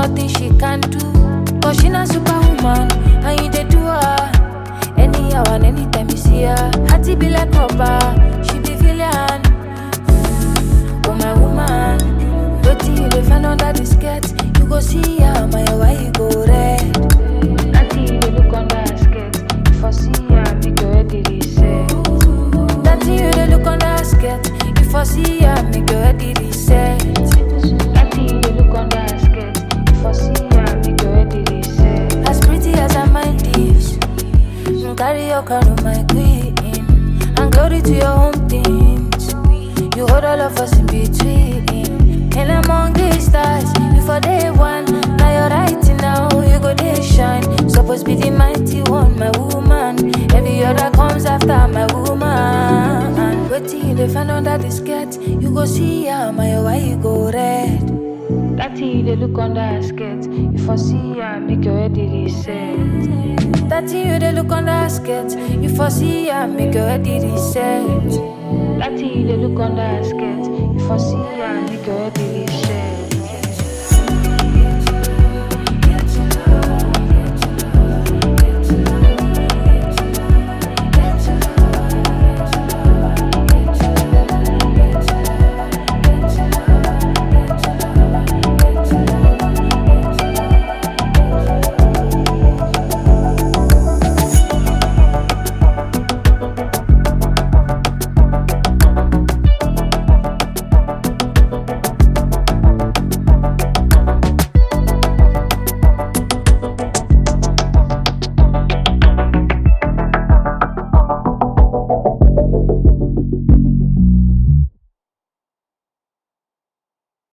nothing she can do. Cause she not superwoman, and you dey do her. Anyhow and anytime you see her, hearty be like rubber, she be villain. Oh my woman, wetin you dey find under the skirt? You go see her, my why you go red? Auntie, you dey look under her skirt. If I see her, make your head dey reset. That thing you dey look under her skirt. If I see her, make your head dey reset. That thing you dey look under her skirt. If I see her, make your head dey reset. As pretty as her mind is, mm, carry your crown, my queen, and glory to your home things. You hold all of us in between. And among the stars, before day one, now you're right now, you go day shine. Supposed be the mighty one, my woman. Every other comes after my woman. Waiting you dey find under the skirt, you go see her, my why you go red. That thing you dey look under her skirt. If I see her, make your head dey reset. That thing you dey look under her skirt. If I see her, make your head dey reset. That thing you dey look under her skirt. If I see her, make your head dey reset.